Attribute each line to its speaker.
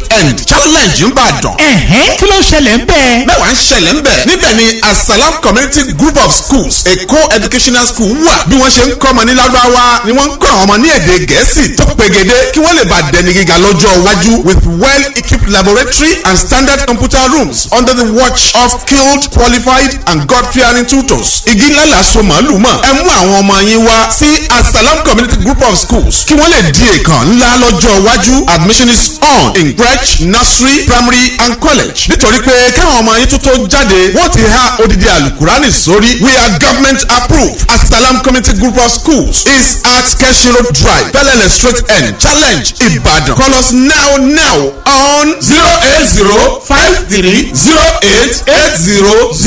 Speaker 1: end challenge ń bàdàn.
Speaker 2: ẹ̀hẹ́n kí ló ń ṣẹlẹ̀ ń bẹ́ẹ̀.
Speaker 1: mẹ́wàá ń ṣẹlẹ̀ ń bẹ̀. níbẹ̀ ni asalam community group of schools a co-educational school wà. bí wọ́n ṣe ń kọ́ ọmọ ní lárúbáwá ni wọ́n ń kọ́ àwọn ọmọ ní èdè gẹ̀ẹ́sì tó pegede kí wọ́n lè bá dẹni gíga lọ́jọ́ iwájú with well equipped laboratory and standard computer rooms under the watch of skilled qualified and god fearing tutors. igi ńlá la so màálù mọ̀. ẹ mú àwọn ọmọ yín wá sí asalam community group of schools kí wọ́n lè di èèkàn ńlá lọ́jọ́ iwájú admission is on in crèche nursery primary and college. nítorí pé káwọn ọmọ yín tuntun jáde wọ́n ti há odidi alukurani sórí we are government approved asalam community group of schools is at keshi road drive bellele straight end challenge ibadan call us now now on zero eight zero five three zero eight eight zero zero.